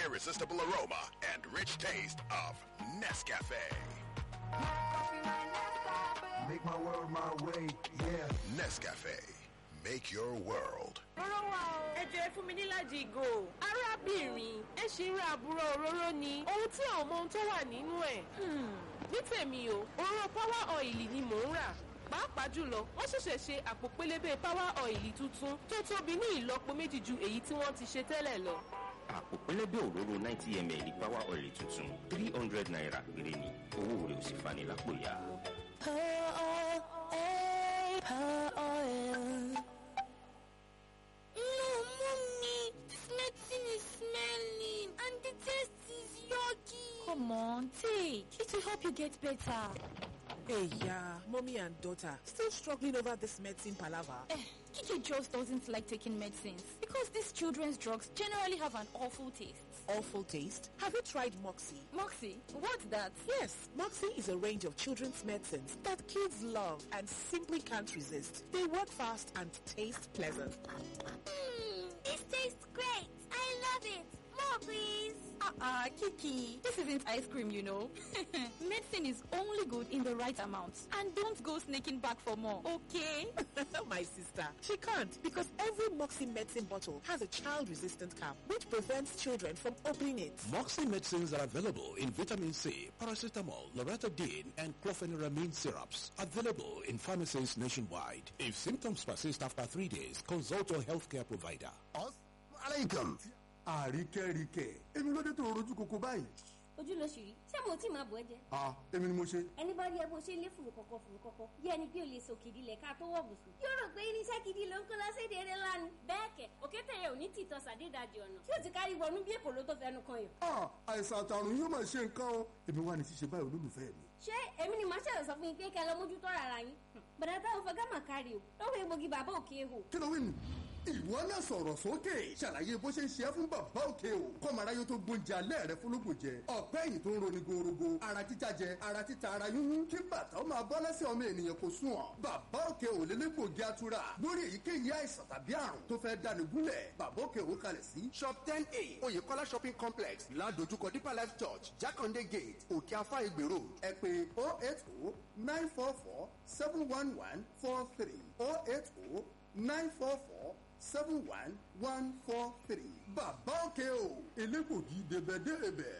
irresistible aroma and rich taste of Nescafe. Make my world my way, yeah. Nescafe. Make your world. Rọ́rọ́ wa o. Ẹ jẹ́ fún mi níláàjì ìgò. Arábìnrin, ẹ ṣì ń ra àbúrò òróró ni. Ohun tí àwọn ọmọ ohun tó wà nínú ẹ̀. Ní tèmi o, òróró power oil ni mò ń rà. Pàápàá jùlọ, wọ́n ṣẹ̀ṣẹ̀ ṣe àpò pélébé power oil tuntun tó tóbi ní ìlọ́po méjì ju èyí tí wọ́n ti ṣe tẹ́lẹ̀ lọ. àpò pẹlẹbẹ òróró ninety ml power oil tuntun three hundred naira péré ni owó rẹ̀ ò sì fani lápò ya. No, mommy, this medicine is smelling and the taste is yucky. Come on, take. It will help you get better. Hey, yeah, mommy and daughter still struggling over this medicine palaver. Eh, Kiki just doesn't like taking medicines because these children's drugs generally have an awful taste. Awful taste. Have you tried Moxie? Moxie, what's that? Yes, Moxie is a range of children's medicines that kids love and simply can't resist. They work fast and taste pleasant. Mmm, this tastes great. I love it. More, please. Uh-uh, Kiki. This isn't ice cream, you know. Medicine is only good in the right amount. And don't go sneaking back for more, okay? My sister, she can't because every Moxie medicine bottle has a child-resistant cap which prevents children from opening it. Moxie medicines are available in vitamin C, paracetamol, loratadine, and clofeniramine syrups. Available in pharmacies nationwide. If symptoms persist after three days, consult your healthcare provider. Alaikum. Àríkẹ́ríkẹ́. Èmi ló dé tó rojú koko báyìí. ojú ló ṣì rí ṣé mo tí máa bọ̀ ẹ́ jẹ. Ah, èmi ni mo ṣe. ẹni bá rí ẹ bó ṣe ń lé fùrù kọ̀kọ̀ fùrù kọ̀kọ̀ bí ẹni pé o lè sòkè ìdílé ká tó wọ̀ bùsùn. yóò rò pé irinṣẹ́ gidi ló ń kó lọ séde eré lánàá. bẹ́ẹ̀ kẹ̀ òkété yẹn ò ní tìtọ́ sàdédàjì ọ̀nà tí ó ti kárí wọnú bí èkó ló tó fẹnu kan yàn. Ah, àìsàn àtàrùn yóò máa ṣe nǹkan o. Èmi wà ní ṣíṣe báyìí olólùfẹ́ mi. ṣé èmi ni màá ṣẹ̀rọ̀ sọ fún yín pé kẹ́ ẹ lọ mójútó rárá yín. bàdà táwọn fẹ́ gámà kárí o lọ́wọ́ egbògi bàbá òkè hò. Kí ló wí nù? Ìwọ náà sọ̀rọ̀ sókè. Ṣàlàyé bó ṣe ń ṣe é fún bàbá òkè o. Kọ́mọ aráyé tó gbóúnjẹ alẹ́ rẹ fúnlógún jẹ. Ọ̀pẹ́ ẹ̀yìn tó ń roni gorogo. Ara títa jẹ, ara títa ara yúnyún. Kí bàtà ó máa bọ́ lẹ́sẹ̀ ọmọ ènìyàn kò sùn ọ̀. Bàbá òkè ò lélégbògi atura. Lórí èyíkéyìí àìsàn tàbí àrùn tó fẹ́ dáni gúnlẹ̀. Bàbá òkè ò kalẹ̀ sí. Shop ten a Oyèkọ́lá shopping complex ládojúkọ Deeper Life Church Jákàndé gate Òkè Afá Ìgbèrò. Ẹ pè oh eight oh nine four four seven one one four three oh eight oh nine four four seven one one four three. bàbá òkè o elégbògi débẹ̀débẹ̀.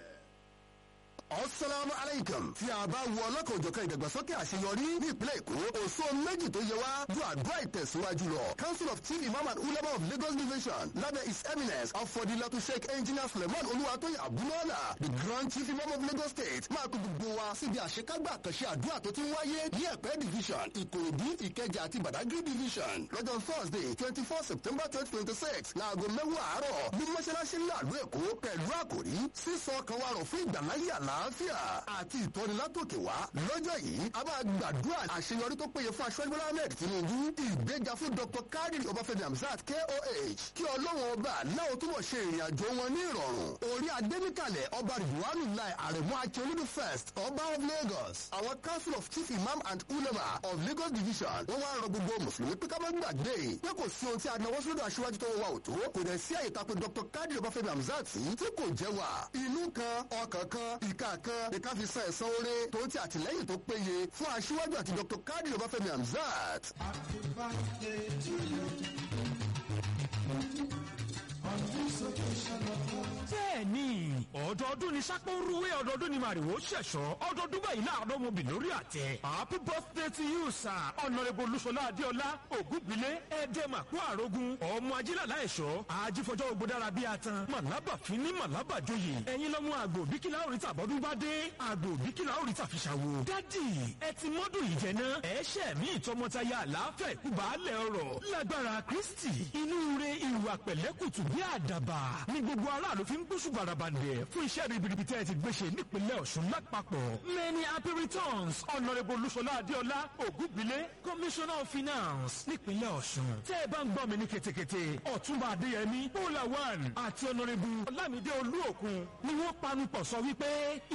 Assalamu alaikum. Tí a bá wo ọlọ́kan-ò-jọ̀kan ìdàgbàsókè àṣeyọrí ní ìpínlẹ̀ Èkó, òṣó méjì tó yẹ wá ju àdúrà ìtẹ̀síwájú lọ. Council of Chief Imam and Ulama of Lagos Division lábẹ́ His Eminence Afọdilatu Sheikh Engineer Suleiman Olúwatóyè Abúlọ́lá the Grand Chief Imam of Lagos State máa kó gbogbo wa síbi àṣekágbà àkànṣe àdúrà tó ti ń wáyé ní Ẹ̀pẹ́ Division, Ìkòròdú, Ìkẹjà àti Badagry Division lọ́jọ́ Thursday twenty four September twenty twenty six láago mẹ́wàá àárọ̀ ní mọ́ṣáláṣí ńlá ìlú Èkó pẹ̀lú àkòrí sísọ kan wa rọ̀ fún ìgbàláyé àlàáfíà àti ìtọ́nilátòkè wá. lọ́jọ́ yìí a máa gbàdúrà àṣeyọrí tó péye fún aṣọ́jú Bọ́lá Ahmed Tinubu ìgbéga fún Dr. Kadir Ọbáfẹ́mi Hamzat KOH kí ọlọ́run ọba láwọn túbọ̀ ṣe ìrìn àjò wọn ní ìrọ̀rùn. orí adéníkàlẹ̀ ọba Ridwanu Lai Àrẹ̀mú Akíolúdú first ọba of Lagos àwọn council of chief imam and ulama of Lagos division wọ́n wá rọ gbogbo mùsùlùmí pé ká má gbàgbé pé kò sí ohun tí a náwó sódò aṣíwájú tó wà òtó kò dẹ̀ sí àyè tako Dr. Kadir Ọbáfẹ́mi Hamzat sí tí kò jẹ́ wà inú kan ọkàn kan ìka kan ìka fi san ẹ̀san oore tó ti àtìlẹ́yìn tó péye fún aṣíwájú àti Dr. Kadir Ọbáfẹ́mi Hamzat. bẹ́ẹ̀ni ọdọọdún ni sápó rúwé ọdọọdún ni màrìwò ṣẹ̀ṣọ́ ọdọọdún báyìí láàárọ̀ mo bì lórí àtẹ happy birthday to you sir ọ̀nàrẹ́bù olúṣọlá adéọlá ògúngbìlẹ̀ ẹ̀ẹ́dẹ́màkú àrógún ọmọ ajílàlá ẹ̀ṣọ́ ajífọjọ́ ògbódára bíi atan màlábà fínní màlábà joyè ẹ̀yin lọ́mú àgbò bíkílà òrìṣà bọ́dún bá dé àgbò bíkílà òrìṣà fi ṣàwò dádì ẹ ti mọ́dún yìí jẹ náà ẹ̀ṣẹ̀ mi ìtọmọtaya àlàáfẹ́ ìkúbàálẹ̀ ọ̀rọ̀ lágbára kristi inú re ìwà pẹ̀lẹ́kùtù bí àdàbà ní gbogbo aráàlú fi ń gbóṣù barabandẹ̀ fún iṣẹ́ ribiribi tẹ́ ẹ ti gbéṣe nípínlẹ̀ ọ̀ṣun lápapọ̀ many happy returns honourable olúṣọlá adéọlá ògúngbìlẹ̀ commissioner of finance nípínlẹ̀ ọ̀ṣun tẹ́ ẹ bá ń gbọ́ mi ní ketekete ọ̀túnba adéyẹmí bọ́lá one àti honourable ọlámídé olúòkun ni wọ́n panupọ̀ sọ wípé